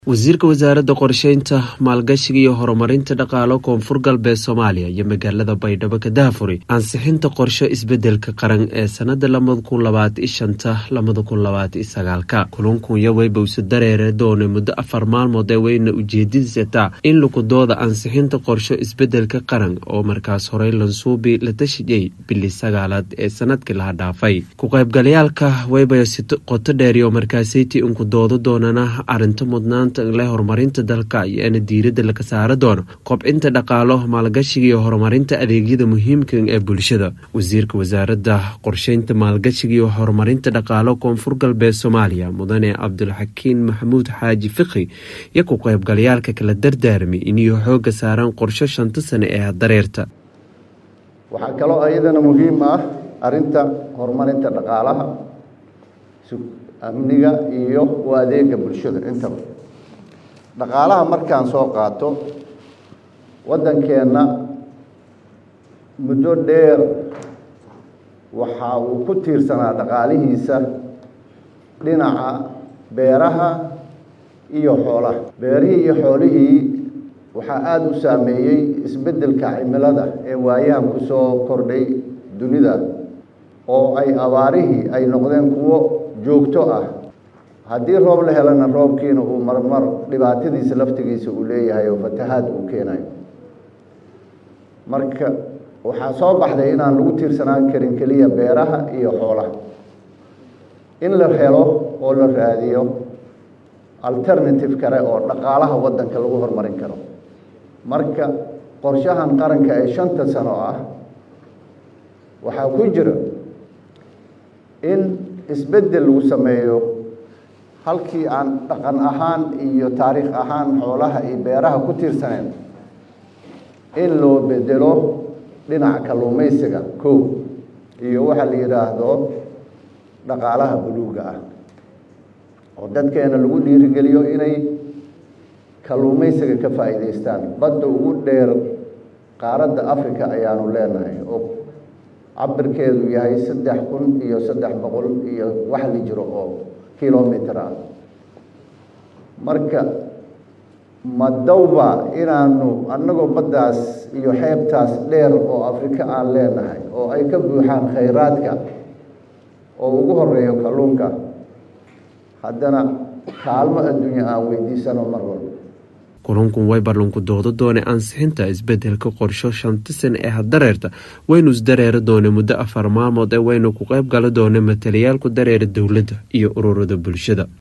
wasiirka wasaaradda qorsheynta maalgashiga iyo horumarinta dhaqaalo koonfur galbeed soomaaliya iyo magaalada baydhabo ka daafuri ansixinta qorsho isbedelka qaran ee sanada labada kun labaatan shanta labada kun labaatan sagaalka kulankunya weybowse dareere doone muddo afar maalmood ee weyna ujeedadiisataa in lukudooda ansixinta qorsho isbedelka qaran oo markaas horey lansuubi la tashiyey bili sagaalaad ee sanadkii laha dhaafay ku-qaybgalayaalka weyba si qoto dheeriyo markaasayti inkudoodo doonana arinta mudnaan le horumarinta dalka iyoana diirada laga saara doono kobcinta dhaqaalo maalgashiga iyo horumarinta adeegyada muhiimka ee bulshada wasiirka wasaaradda qorsheynta maalgashiga iyo horumarinta dhaqaalo koonfur galbeed soomaaliya mudane cabdulxakiin maxamuud xaaji fikhi iyo ku qaybgalayaalka kala dardaarmay iniyo xooga saaraan qorsho shanta sane ee dareerta waxaa kaloo iyadana muhiim ah arinta horumarinta dhaqaalaha amniga iyo u adeega bulshada intaba dhaqaalaha markaan soo qaato waddankeenna muddo dheer waxa uu ku tiirsanaa dhaqaalihiisa dhinaca beeraha iyo xoolaha beerihii iyo xoolihii waxaa aada u saameeyey isbeddelka cimilada ee waayahan ku soo kordhay dunida oo ay abaarihii ay noqdeen kuwo joogto ah haddii roob la helana roobkiina uu marmar dhibaatadiisa laftigiisa uu leeyahay oo fatahaad uu keenayo marka waxaa soo baxday inaan lagu tiirsanaan karin keliya beeraha iyo xoolaha in la helo oo la raadiyo alternative kale oo dhaqaalaha waddanka lagu horumarin karo marka qorshahan qaranka ee shanta sano ah waxaa ku jira in isbeddel lagu sameeyo halkii aan dhaqan ahaan iyo taariikh ahaan xoolaha iyo beeraha ku tiirsaneen in loo bedelo dhinaca kalluumaysiga kow iyo waxaa la yidhaahdo dhaqaalaha buluuga ah oo dadkeena lagu dhiirigeliyo inay kalluumaysiga ka faa'iidaystaan badda ugu dheer qaaradda africa ayaanu leenahay oo cabirkeedu yahay saddex kun iyo saddex boqol iyo wax la jiro oo kilomitr ah marka madowba inaanu annagoo baddaas iyo xeebtaas dheer oo afrika aan leenahay oo ay ka buuxaan khayraadka oo ugu horeeyo kalluunka haddana kaalmo adduunya aan weydiisano mar walba kulankun way ballanku doodo doone ansixinta isbedelka qorsho shanta sane ee hadareerta waynu isdareeri doone muddo afar maalmood ee waynu ku qayb gala doone matalayaal ku dareera dowladda iyo ururada bulshada